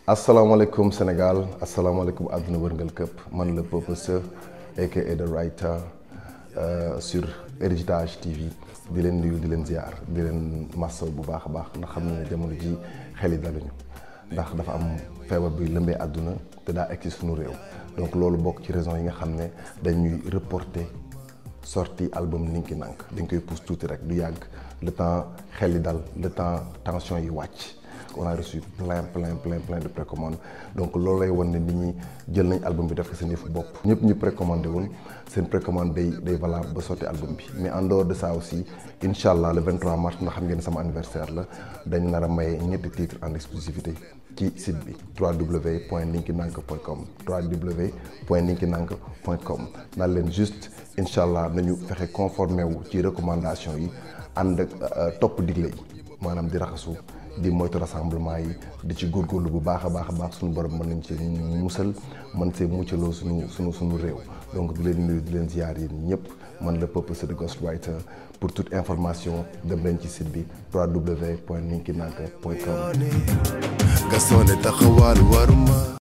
asalaamaaleykum Sénégal asalaamaaleykum àdduna wërngal këpp man la Peuple Seux aka The Writer sur Héritage TV di leen nuyu di leen ziar di leen massaw bu baax a baax ndax xam ne jamono ji xel yi daluñu ndax dafa am feebar bi lëmbee àdduna te daa egg ci suñu réew donc loolu bokk ci raison yi nga xam ne dañuy reporter sortie album Ninki Nank dañ koy pousse tuuti rek du yàgg le temps xel yi dal le temps tension yi wàcc on a reçu plein plein plein plein de précommandes donc loolu lay wan ne nit ñi jël nañ album bi def ko seen yëfu bopp ñëpp ñu précommandé woon seen précommande day day valable ba sotti album bi mais en dehors de ça aussi incha allah le 23 mars ndax xam ngeen sama anniversaire la dañ nar a maye ñetti titres en exclusivité ci site bi www.ninkinank.com www.ninkinank.com naan leen juste incha allah nañu fexe conformé wu ci recommandation yi ànd ak topp digle yi maanaam di raxasu di moytu rassemblement yi di ci góorgóorlu bu baax a baax a baax suñu borom mën nañ ci musal mën see muccaloo suñu suñu suñu réew donc di leen nuyu di leen ziar yi ñëpp man la Peuple Seux Ghostwriter pour toute information dem leen ci site bi www.ninkinank.com Gaston ne taxawal war ma